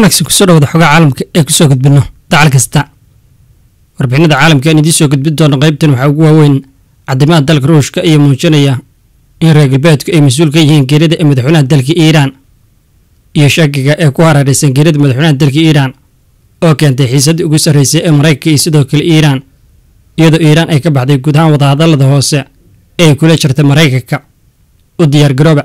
wanaagsan kusoo dhawada xogaa caalamka ee kusoo gudbino dacal kasta warbixinada caalamka aan idiin soo gudbin doono qaybtan waxaa ugu waaweyn caddimaha dalka ruushka ayaa muujinaya in reer galbeedku ay mas-uul ka yihiin geerida ee madaxweynaha dalka iiraan iyo shakiga ee ku hareeraysan geerida madaxweynaha dalka iiraan oo keentay xiisaddii ugu sarraysay ee maraykanka iyo sidoo kale iiraan iyadoo iiraan ay ka baxday guud ahaan wadahadallada hoose ee ay kula jirtay maraykanka u diyaargarooba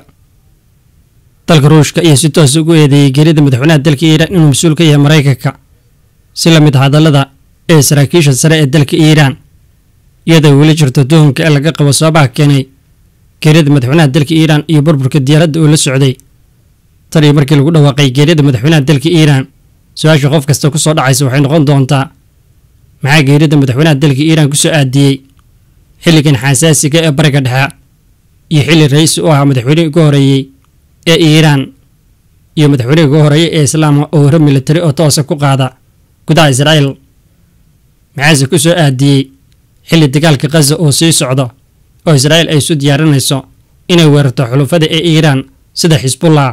dalka ruushka ayaa si toos ugu eedeeyey geerida madaxweynaha dalka iiraan inuu mas-uul ka yahay maraykanka si la mid hadallada ee saraakiisha sare ee dalka iiraan iyadoo weli jirto tuhumka ee laga qabo sababaha keenay geerida madaxweynaha dalka iiraan iyo burburka diyaaradda uu la socday tan iyo markii lagu dhawaaqay geerida madaxweynaha dalka iiraan su-aasha qof kasta ku soo dhacaysa waxay noqon doontaa maxaa geerida madaxweynaha dalka iiraan ku soo aadiyey xilligan xasaasiga ee bariga dhexe iyo xilli ra-iisi u ahaa madaxweynihii ugu horeeyey ee iiraan iyo madaxweynihii ugu horeeyey ee islaamka oo hore militari oo toosa ku qaada gudaha israa'iil maxaase ku soo aadiyey xilli dagaalka khaza oo sii socdo oo israa'iil ay isu diyaarinayso inay weerarto xulufada ee iiraan sida xisbullah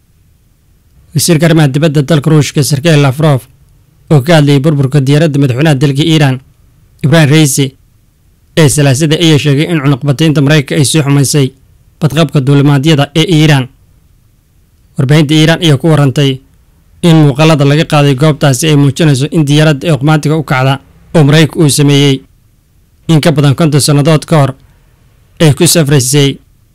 wasiirka arrimaha dibadda dalka ruushka sergey lafrof oo ka hadlayay burburka diyaaradda madaxweynaha dalka iiraan ibrahim reisi ee salaasada ayaa sheegay in cunuqbataynta maraykanka ay sii xumaysay badqabka duulimaadyada ee iiraan warbaahinta iiraan ayaa ku warantay in muuqaalada laga qaaday goobtaasi ay muujinayso in diyaaradda ee oqmaantiga u kacda oo maraykanka uu sameeyey in ka badan konton sannadood ka hor ay ku safraysay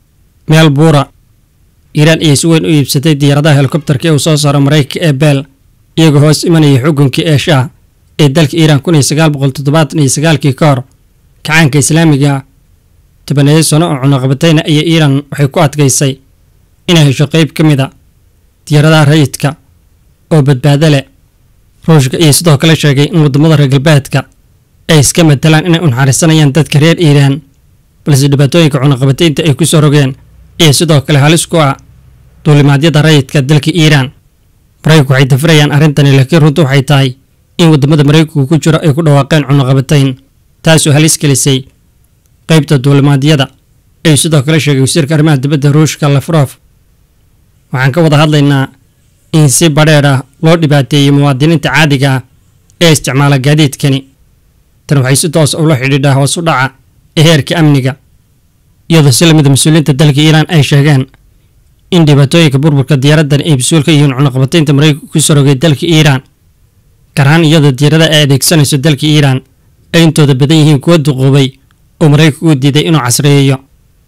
meel buura iiraan ayay si weyn u iibsatay diyaaradaha helikobtarka ee uu soo saaro maraykanka ee beel iyagoo hoos imanayay xukunkii ee shaah ee dalka iiraan kun iyo sagaal boqol toddobaatan iyo sagaalkii ka hor kacaanka islaamiga tobaneeyo sano oo cunuqabatayna ayaa iiraan waxay ku adkaysay inay hesho qeyb ka mid a diyaaradaha rayidka oo badbaado leh ruushka ayaa sidoo kale sheegay in waddamada reer galbeedka ay iska matalaan inay unaxariisanayaan dadka reer iiraan balse dhibaatooyinka cunuqabataynta ay ku soo rogeen ayaa sidoo kale halis ku ah duulimaadyada rayidka dalka iiraan maraykanku waxay dafirayaan arrintani laakiin runtu waxay tahay in waddamada maraykanku ku jiro ay ku dhawaaqeen cunuqabatayn taasoo halis gelisay qaybta duulimaadyada ayuu sidoo kale sheegay wasiirka arrimaha dibadda ruushka lafrof waxaan ka wada hadlaynaa in si badheer ah loo dhibaateeyey muwaadiniinta caadiga ah ee isticmaala gaadiidkani tan waxay si toos ula xidhiidhaa hoos u dhaca ee heerka amniga iyadoo si lamida mas-uuliyiinta dalka iiraan ay sheegeen in dhibaatooyinka burburka diyaaraddan ay mas-uul ka yihiin cunuqabataynta maraykanka ku sorogay dalka iiraan gaar ahaan iyadoo diyaaradaha ay adeegsanayso dalka iiraan ay intooda badan yihiin kuwa duquubay oo maraykanka uu diiday inuu casriyeeyo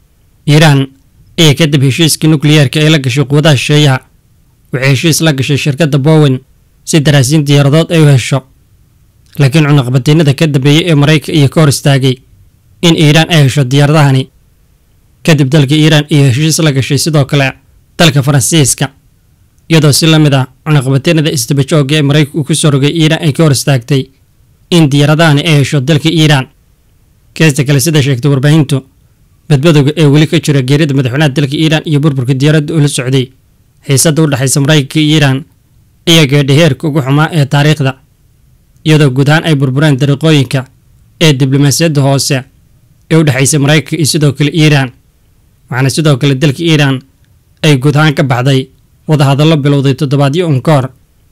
iiraan ayaa kadib heshiiskii nukliyeerka ay la gashay quwadaha shisheeyaha waxay heshiis la gashay shirkadda bowen si daraasiin diyaaradood ay u hesho laakiin cunuqabataynada ka dambeeyey ee maraykanka iyo ka hor istaagay in iiraan ay hesho diyaaradahani kadib dalka iiraan iyo heshiis la gashay sidoo kale dalka faransiiska iyadoo si la mid ah cunuqabataynada isdabajooga ee maraykanka uu ku soo rogay iiraan ay ka hor istaagtay in diyaaradahani ay hesho dalka iiraan keesta kale sida sheegtay warbaahintu badbadowga ee weli ka jira geerida madaxweynaha dalka iiraan iyo burburka diyaaradda uu la socday xiisadda u dhexaysa maraykanka iyo iiraan ayaa gaadhay heerka ugu xumaa ee taariikhda iyadoo guud ahaan ay burbureen dariiqooyinka ee diblomaasiyadda hoose ee u dhexaysay maraykanka iyo sidoo kale iiraan waxaana sidoo kale dalka iiraan ay guud ahaan ka baxday wadahadallo bilowday toddobaadyo un ka hor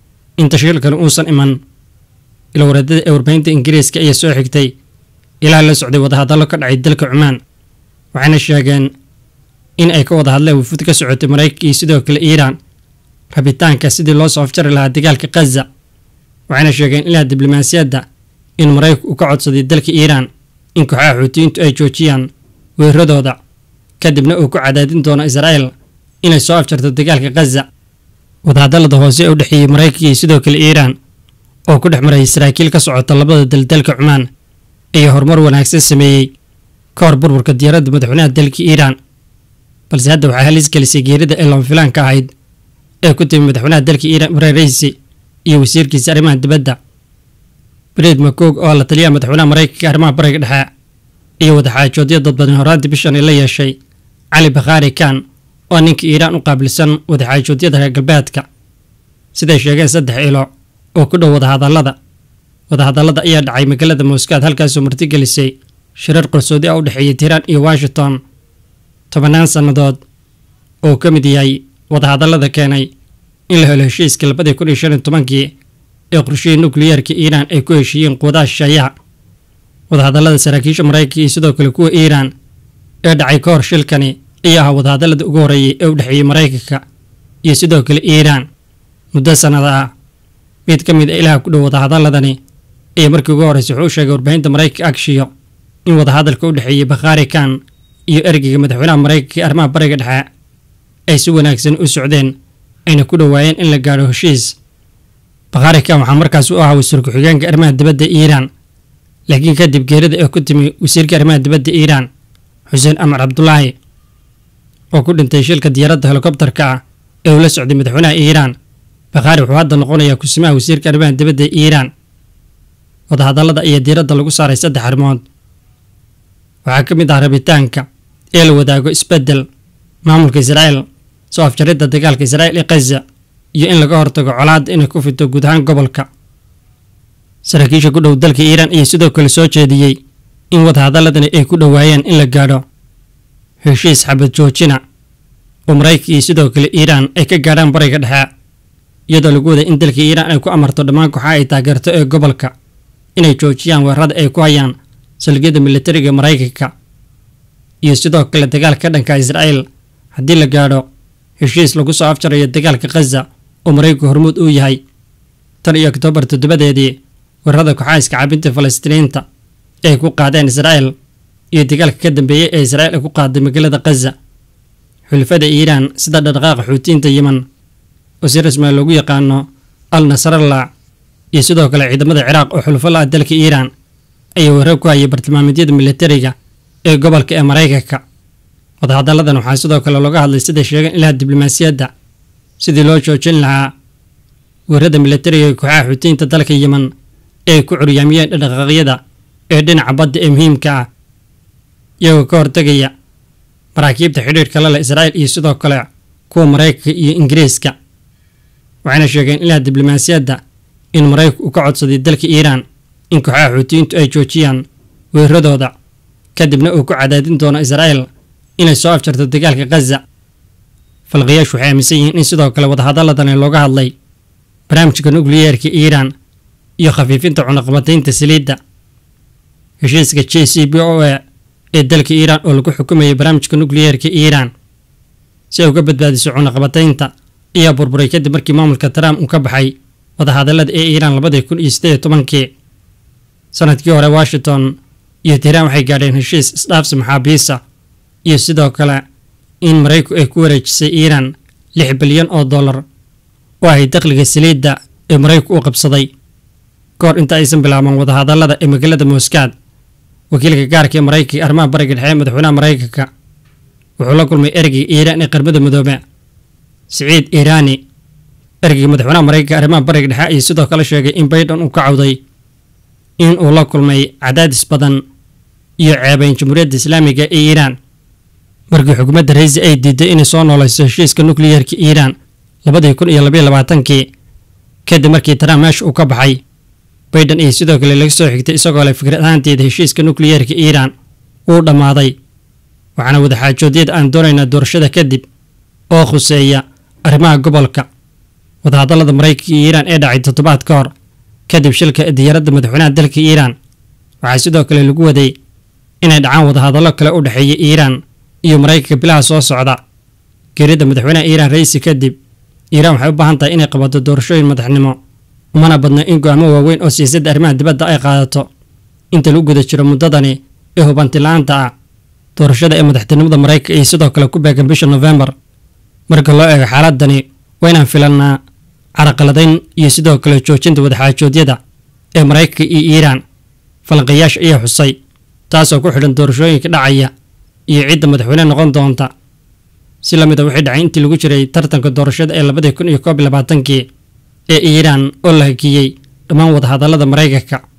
in tashkiilkani uusan iman ilwareedada ee warbaahinta ingiriiska ayaa soo xigtay ilaa la socday wadahadallo ka dhacay dalka cumaan waxayna sheegeen in ay ka wada hadleen wufud ka socotay maraykanka iyo sidoo kale iiraan rabitaanka sidii loo soo afjari lahaa dagaalka khaza waxayna sheegeen ilaa diblomaasiyadda in maraykanku uu ka codsaday dalka iiraan in kooxaha xuutiyiintu ay joojiyaan weeraradooda kadibna uu ku cadaadin doono israa'iil inay soo afjarto dagaalka khaza wadahadallada hoose ee u dhexeeyey maraykanka iyo sidoo kale iiraan oo ku dhex marayay saraakiil ka socota labada dal dalka cumaan ayaa horumar wanaagsan sameeyey ka hor burburka diyaaradda madaxweynaha dalka iiraan balse hadda waxaa halis gelisay geerida ee lama filaanka ahayd ee ku timi madaxweynaha dalka iiraan ibrahim reisi iyo wasiirkiisa arrimaha dibadda bred makoog oo la taliyaha madaxweynaha maraykanka arrimaha bariga dhexe iyo wadaxaajoodyo dad badan horaantii bishan la yeeshay cali bakhaari kan oo ninka iiraan u qaabilsan wadaxaajoodyada reer galbeedka siday sheegeen saddex ilo oo ku dhow wadahadallada wadahadallada ayaa dhacay magaalada moscow halkaasoo martigelisay shirar qarsoodi ah u dhexeeyay tiiraan iyo washington tobannaan sannadood oo ka mid yahay wadahadallada keenay in la helo heshiiskii labadii kun iyo shan iyo tobankii ee qorshihii nukliyeerka iiraan ay ku heshiiyeen quwadaha shisheeyaha wadahadallada saraakiisha maraykanka iyo sidoo kale kuwa iiraan ee dhacay ka hor shilkani ayaa ahaa wadahadallada ugu horreeyay ee u dhexeeyey maraykanka iyo sidoo kale iiraan muddo sannada ah mid ka mid a ilaha ku dhow wadahadalladani ayaa markii ugu horreysay wuxuu u sheegay warbaahinta maraykanka agshiyo in wadahadalka u dhexeeyey bakhaari kan iyo ergeyga madaxweynaha maraykanka ee arrimaha bariga dhexe ay si wanaagsan u socdeen ayna ku dhowaayeen in la gaadho heshiis bakhaari kan waxaa markaas u ahaa wasiir ku-xigeenka arrimaha dibadda iiraan laakiin kadib geerida ee ku timi wasiirka arrimaha dibadda iiraan xuseen amar cabdulaahi oo ku dhintay shilka diyaaradda helikobtarka ah ee uu la socday madaxweynaha iiraan bakhaari wuxuu hadda noqonayaa kusimaha wasiirka arrimaha dibadda ee iiraan wadahadallada ayaa diiradda lagu saaray saddex arrimood waxaa ka mid ah rabitaanka ee la wadaago isbeddel maamulka israa'el soo afjaridda dagaalka israa'il ee khaza iyo in laga hortago colaadda inay ku fito guud ahaan gobolka saraakiisha ku dhow dalka iiraan ayaa sidoo kale soo jeediyey in wadahadaladani ay ku dhowaayeen in la gaadho heshiis xabad joojina oo maraykanka iyo sidoo kale iiraan ay ka gaadhaan bariga dhexe iyadoo lagu waday in dalka iiraan ay ku amarto dhammaan kooxaha ay taageerto ee gobolka inay joojiyaan weerarada ay ku hayaan salgiyada militariga maraykanka iyo sidoo kale dagaalka ka dhanka israa'el haddii la gaadho heshiis lagu soo afjarayo dagaalka khaza oo maraykanku hormuud uu yahay tan iyo oktoobar toddobadeedii weerarada kooxaha iskacaabinta falastiiniinta ee ay ku qaadeen israa'el iyo dagaalka ka dambeeyey ee israa'il ay ku qaaday magaalada khaza xulafada iiraan sida dhaqdhaqaaqa xuutiyiinta yeman oo si rasmiga loogu yaqaano al nasrallah iyo sidoo kale ciidamada ciraaq oo xulufo la ah dalka iiraan ayaa weerar ku hayay bartilmaameedyada militariga ee gobolka ee maraykanka wadahadalladan waxaa sidoo kale looga hadlay sida sheegeen ilaha diblomaasiyadda sidii loo joojin lahaa weerarada militariga ee kooxaha xuutiyiinta dalka yeman ee ay ku curyaamiyeen dhaqdhaqaaqyada ee dhinaca badda ee muhiimka ah iyagoo ka hortegaya maraakiibta xidhiirka la leh israa'il iyo sidoo kale kuwa maraykanka iyo ingiriiska waxayna sheegeen ilaha diblomaasiyadda in maraykanku uu ka codsaday dalka iiraan in kooxaha xuutiyiintu ay joojiyaan weeraradooda kadibna uu ku cadaadin doono israa'il inay soo afjarto dagaalka khaza falqiyaashu waxay aaminsan yihiin in sidoo kale wadahadaladani looga hadlay barnaamijka nukliyeerka iiraan iyo khafiifinta cunaqabataynta saliidda heshiiska j c b o a ee dalka iiraan oo lagu xukumayay barnaamijka nukliyeerka iiraan si ay uga badbaadiso cunaqabataynta ayaa burburay kadib markii maamulka trump uu ka baxay wadahadallada ee iiraan labadii kun iyo siddeed iyo tobankii sanadkii hore washington iyo tiiraan waxay gaadheen heshiis isdhaafsi maxaabiisa iyo sidoo kale in maraykanku ay ku wareejisay iiraan lix bilyan oo dollar oo ahay dakhliga saliidda ee maraykanku u qabsaday ka hor inta aysan bilaaban wadahadallada ee magaalada moskaad wakiilka gaarka ee maraykanka arrimaha bariga dhexe ee madaxweynaha maraykanka wuxuu la kulmay ergeyga iiraan ee qarmada midoobe siciid iiraani ergeyga madaxweynaha maraykanka arrimaha bariga dhexe ayay sidoo kale sheegay in baydhan uu ka cawday in uu la kulmay cadaadis badan iyo ceebayn jamhuuriyadda islaamiga ee iiraan markii xukuumadda raisi ay diiday inay soo noolayso heshiiska nukliyeerka iiraan labadii kun iyo labaiyo labaatankii kadib markii trump meesha uu ka baxay baydhan iyo sidoo kale laga soo xigtay isagoo leh fikrad ahaanteeda heshiiska nukliyeerka iiraan wuu dhammaaday waxaana wadaxaajoodyada aan doonaynaa doorashada kadib oo khuseeya arrimaha gobolka wadahadallada maraykanka iyo iiraan ee dhacay toddobaad ka hor kadib shilka diyaaradda madaxweynaha dalka iiraan waxaa sidoo kale lagu waday inay dhacaan wadahadallo kale u dhexeeya iiraan iyo maraykanka bilaha soo socda geerida madaxweynaha iiraan raisi kadib iiraan waxay u baahan tahay inay qabato doorashooyin madaxnimo umana badna in go-aamo waaweyn oo siyaasadda arrimaha dibadda ay qaadato inta lagu guda jiro muddadani ee hubanti la-aanta ah doorashada ee madaxtinimada maraykanka iyo sidoo kale ku beegan bisha nofembar marka loo eego xaaladani waa inaan filannaa caraqaladayn iyo sidoo kale joojinta wadaxaajoodyada ee maraykanka iyo iiraan falanqayaasha ayaa xusay taasoo ku xidhan doorashooyinka dhacaya iyo cidda madaxweyne noqon doonta si la mid a wixii dhacay intii lagu jiray tartanka doorashada ee labadii kun iyo koob iyo labaatankii ee iiraan oo la hakiyey dhammaan wadahadallada maraykanka